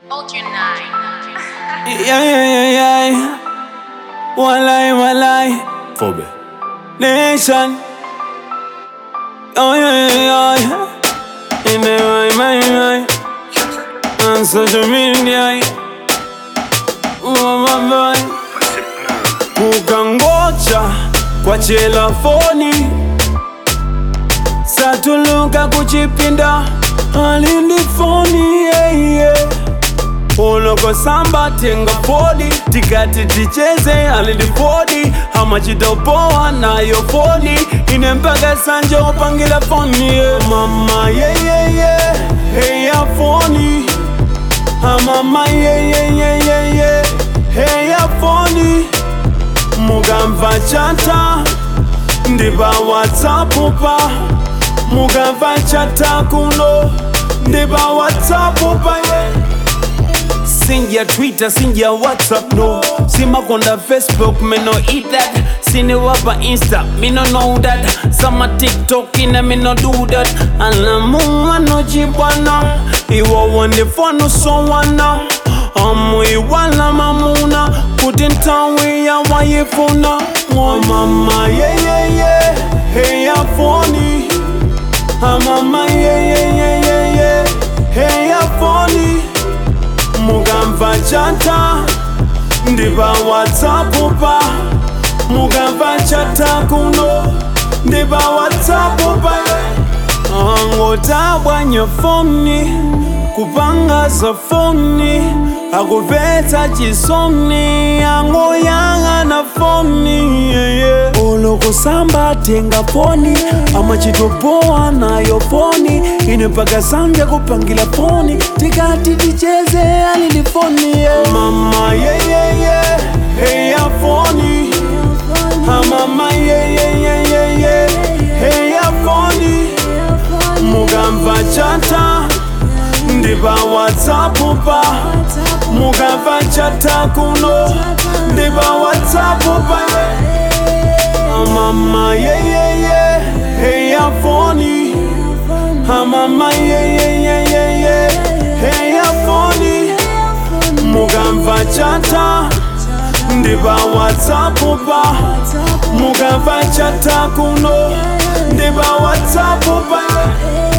Hold your nine. Yeah, yeah, yeah, yeah. Walai, walai. Phobe. Nation. Oh, yeah, yeah, yeah. In the my, my, my. On social media. Oh, my boy. Kukangocha kwa chelafoni satuluka kuchipinda alindifoni yeah, yeah. uloko samba tenga fodi tikati ticheze alindifodi amachitopoa nayo fodi ine mpaka sanja upangila foni yeah. mama yeyeye heya foni amama yeyeyeyeye heya foni mukamva chata ndipa whatsapp pa mukamva chata kuno ndipa whatsapp pa yeah. sinja twitter sinja whatsapp no simakonda facebook me no eat that siniwapa insta me no know that sama tiktok ina me no do that alamuwa no jibwana iwo wondefono sowana amu iwala mamuna kuti ntawi yawayifuna mwa mama yeyeye heyafoni amama yeyeyeyeye heyafoni mukamva chata ndipa whatsapp pa mukamva chata kuno ndipa whatsapp pa angotabwanya foni kupanga za foni akupetsa chisoni angoyang'ana foni yeah, yeah. olokusamba tenga foni amachitopoa nayo foni ine mpaka sambya kupangila foni tikati ticheze alili foni yeah. mama yeyeye heya foni amama yeyeyeyeye heya foni mukamva chata ndipa whatsapp pa mukamva chata kuno ndipa whatsapp pa mama yeyeye heya foni amama yeyeyeyeye heya foni mukamva chata ndipa whatsapp pa mukamva chata kuno ndipa whatsapp pa